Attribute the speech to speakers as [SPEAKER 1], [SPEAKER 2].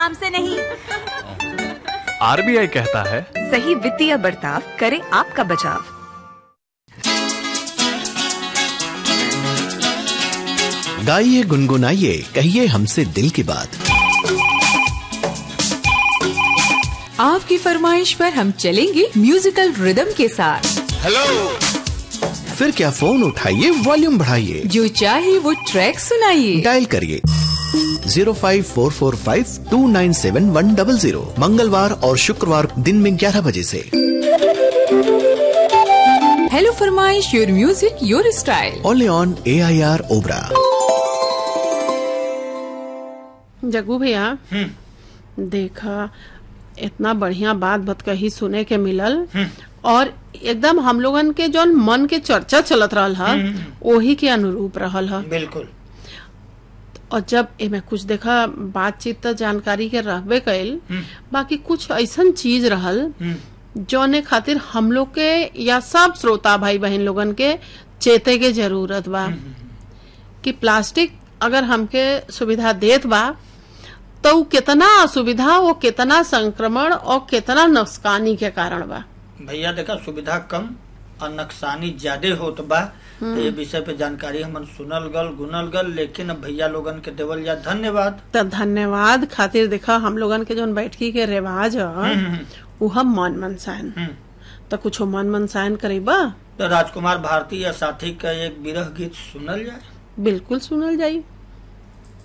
[SPEAKER 1] नाम से नहीं
[SPEAKER 2] आरबीआई कहता है
[SPEAKER 3] सही वित्तीय बर्ताव करे आपका बचाव
[SPEAKER 4] गाइए गुनगुनाइए कहिए हमसे दिल की बात
[SPEAKER 5] आपकी फरमाइश पर हम चलेंगे म्यूजिकल रिदम के साथ
[SPEAKER 4] फिर क्या फोन उठाइए वॉल्यूम बढ़ाइए
[SPEAKER 5] जो चाहे वो ट्रैक सुनाइए
[SPEAKER 4] डायल करिए zero five four four five two nine seven one double zero मंगलवार और शुक्रवार दिन में ग्यारह बजे से
[SPEAKER 5] हेलो फरमाइश your music your style
[SPEAKER 4] only on A I R Obra
[SPEAKER 6] Jaggu भैया देखा इतना बढ़िया बात बत कही सुने के मिलल और एकदम हम लोगन के जौन मन के चर्चा चलत रहल हा ओही के अनुरूप रहल हा
[SPEAKER 7] बिल्कुल
[SPEAKER 6] और जब एमे कुछ देखा बातचीत त जानकारी के रहबे कैल बाकी कुछ ऐसन चीज रहल जौने खातिर हम लोग के या सब श्रोता भाई बहन लोगन के चेते के जरूरत बा कि प्लास्टिक अगर हमके सुविधा देत बा तो उ कितना असुविधा वो कितना संक्रमण और कितना नुकसानी के कारण बा
[SPEAKER 7] भैया देखा सुविधा कम और नुकसानी ज्यादा होत बा तो ये विषय पे जानकारी हमन सुनल गल गुनल गल लेकिन अब भैया लोगन के देवल जा धन्यवाद
[SPEAKER 6] तो धन्यवाद खातिर देखा हम लोगन के जौन बैठकी के रिवाज ह उ हम मन मनसायन तो कुछ मन मनसायन करीबा
[SPEAKER 7] तो राजकुमार भारती या साथी का एक विरह गीत सुनल जाए
[SPEAKER 6] बिल्कुल सुनल जाई